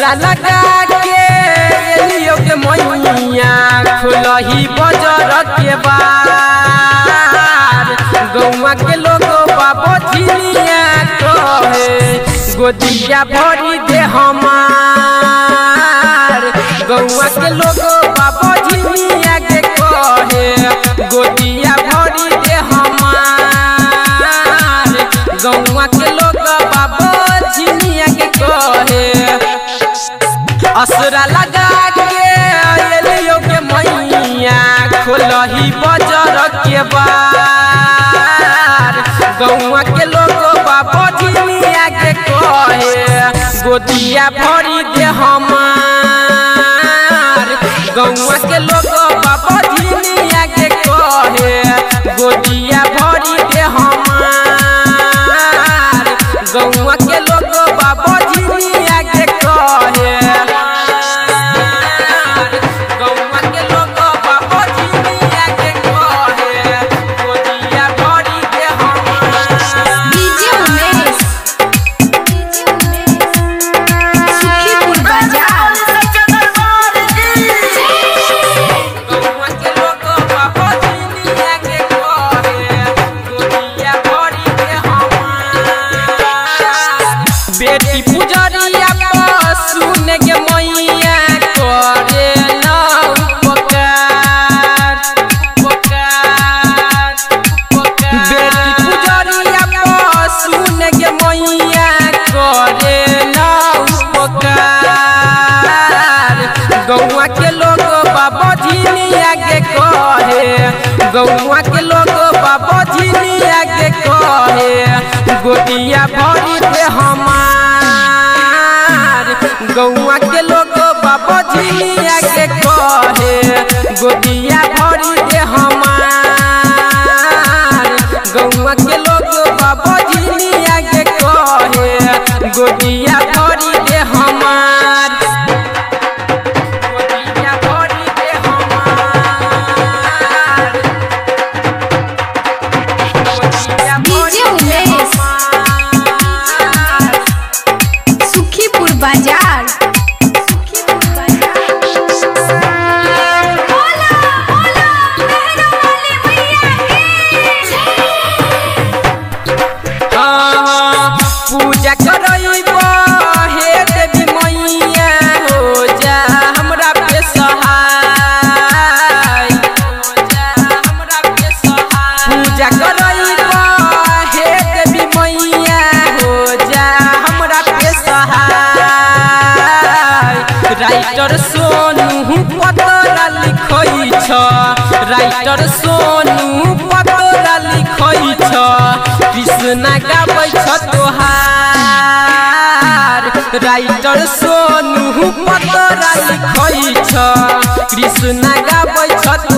असरा लगा के एलियो के मैया खुलही बजर के बार गौवा के लोग बाबो झिलिया कहे गोदिया भरी दे हमार गौवा के लोग बाबो झिलिया के कहे गोदिया भरी दे हमार गौवा के लोग बाबो झिलिया के कहे असरा लगा के एलियो के मैया खोलही बजर के बार गौवा के लोग बाबा झिलिया के कहे गोदिया भरी दे हमार गौवा के लोग बाबा झिलिया के कहे गोदिया भरी दे हमार गौवा के लोग बाबा झिलिया के कहे गौवा के लोग बाबा झिलिया के कहे गोदिया भरी दे हमार डीजे उमेश सुखीपुर बाजार गौवा के लोग बाबा झिलिया के कहे गोदिया भरी दे हमार बेटी पुजरिया पर सुन के मैया करे न उपकार उपकार बेटी पुजरिया पर सुन के मैया करे न उपकार गौवा के लोग बाबा झिलिया के कहे गौवा के लोग बाबा झिलिया के कहे गोदिया भरी दे हमार गौवा के लोग बाबा झिलिया के कहे गोदिया भरी दे हमार गौवा के लोग बाबा झिलिया के कहे गोदिया भरी दे हमार गोदिया भरी दे हमार गोदिया डीजे उमेश सुखीपुर बाजार हाँ, पूजा करइबो हे देवी मैया हो जा हमरा पे सहाय हो जा हमरा पे सहाय पूजा करइबो हे देवी मैया हो जा हमरा पे सहाय राइटर सोनू पतरा लिखै छ राइटर सोनू पतरा लिखै छ कृष्ण गाबै छ तोहार राइटर सोनू पतरा लिखै छ कृष्ण गाबै छ